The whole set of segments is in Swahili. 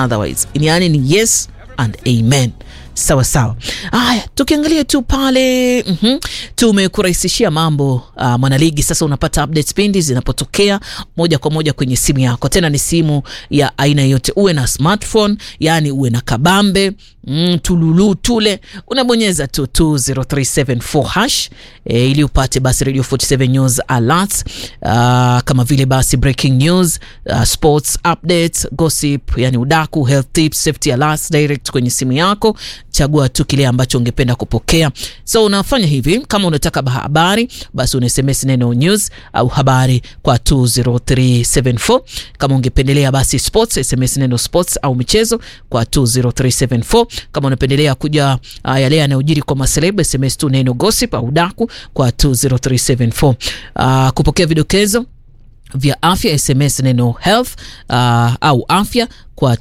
otherwise yaani ni yes and amen sawa sawa haya tukiangalia tu pale mm-hmm. tumekurahisishia mambo uh, mwanaligi sasa unapata updates pindi zinapotokea moja kwa moja kwenye simu yako tena ni simu ya aina yote uwe na smartphone yani uwe na kabambe mm, tululu tule unabonyeza tu 20374 hash e, ili upate basi radio 47 news alerts uh, kama vile basi breaking news uh, sports updates gossip yani udaku health tips safety alerts direct kwenye simu yako chagua tu kile ambacho ungependa kupokea so unafanya hivi kama unataka habari basi una sms neno news au habari kwa 20374 kama ungependelea basi sports sms neno sports au michezo kwa 20374 kama unapendelea kuja uh, yale yanayojiri kwa maselebu sms tu neno gossip au daku kwa 20374 uh, kupokea vidokezo vya afya sms neno health uh, au afya kwa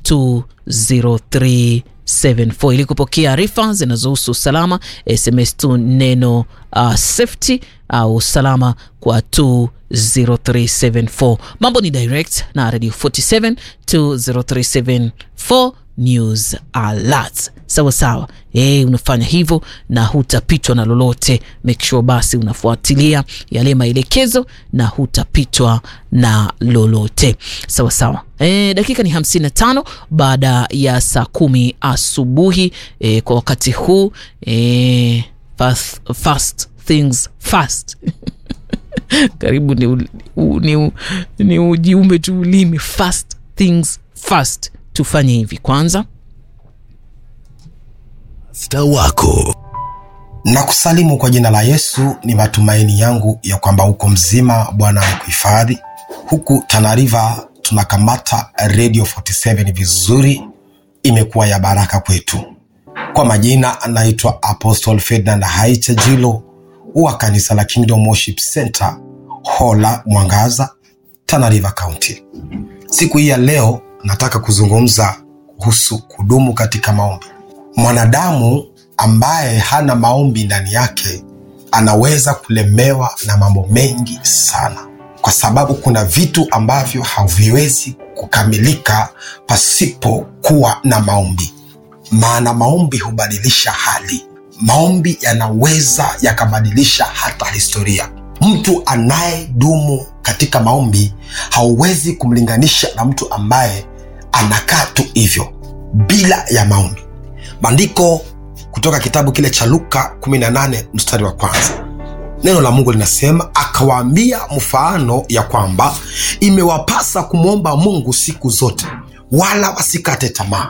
20374 ili kupokea arifa zinazohusu usalama sms tu neno uh, safety au usalama kwa 20374 mambo ni direct na radio 47 20374 news alert sawa sawa e, unafanya hivyo na hutapitwa na lolote make sure basi unafuatilia yale maelekezo na hutapitwa na lolote sawa sawa e, dakika ni 55 baada ya saa kumi asubuhi e, kwa wakati huu e, fast, fast things fast karibu ni, u, ni, u, ni ujiumbe tu ulimi fast things fast tufanye hivi kwanza sta wako na kusalimu kwa jina la yesu ni matumaini yangu ya kwamba uko mzima bwana akuhifadhi huku tanariva tunakamata radio 47 vizuri imekuwa ya baraka kwetu kwa majina anaitwa apostle ferdinand haicha jilo wa kanisa la kingdom worship center hola mwangaza tanariva county siku hii ya leo nataka kuzungumza kuhusu kudumu katika maombi mwanadamu ambaye hana maombi ndani yake anaweza kulemewa na mambo mengi sana kwa sababu kuna vitu ambavyo haviwezi kukamilika pasipo kuwa na maombi maana maombi hubadilisha hali maombi yanaweza yakabadilisha hata historia mtu anayedumu katika maombi hauwezi kumlinganisha na mtu ambaye anakaa tu hivyo bila ya maombi maandiko kutoka kitabu kile cha luka 18 mstari wa kwanza neno la mungu linasema akawaambia mfano ya kwamba imewapasa kumwomba mungu siku zote wala wasikate tamaa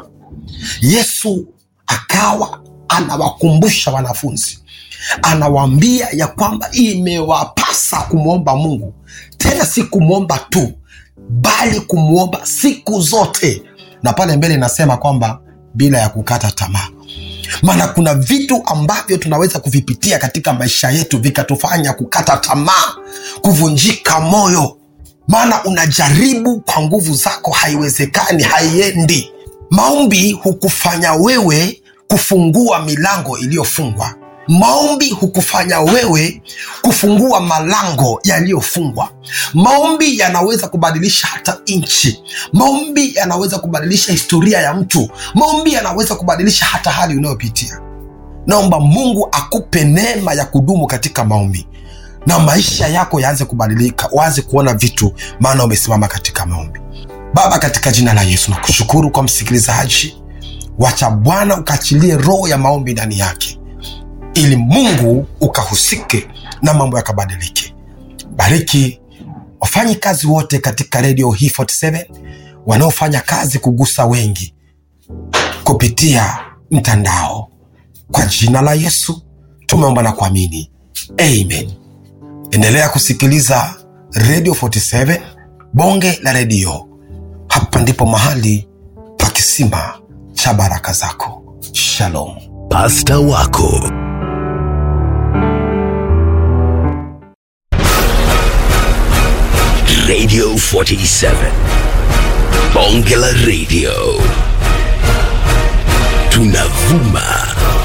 yesu akawa anawakumbusha wanafunzi anawaambia ya kwamba imewapasa kumwomba mungu tena si kumwomba tu bali kumwomba siku zote na pale mbele inasema kwamba bila ya kukata tamaa maana kuna vitu ambavyo tunaweza kuvipitia katika maisha yetu vikatufanya kukata tamaa kuvunjika moyo maana unajaribu kwa nguvu zako haiwezekani haiendi maombi hukufanya wewe kufungua milango iliyofungwa maombi hukufanya wewe kufungua malango yaliyofungwa maombi yanaweza kubadilisha hata nchi maombi yanaweza kubadilisha historia ya mtu maombi yanaweza kubadilisha hata hali unayopitia naomba mungu akupe neema ya kudumu katika maombi na maisha yako yaanze kubadilika waanze kuona vitu maana umesimama katika maombi baba katika jina la yesu nakushukuru kwa msikilizaji wacha bwana ukaachilie roho ya maombi ndani yake ili mungu ukahusike na mambo yakabadilike bariki wafanyi kazi wote katika redio hii 47 wanaofanya kazi kugusa wengi kupitia mtandao kwa jina la yesu tumeomba na kuamini amen endelea kusikiliza radio 47 bonge la redio hapa ndipo mahali pa kisima cha baraka zako shalom pasta wako radio 47 bonge la radio tunavuma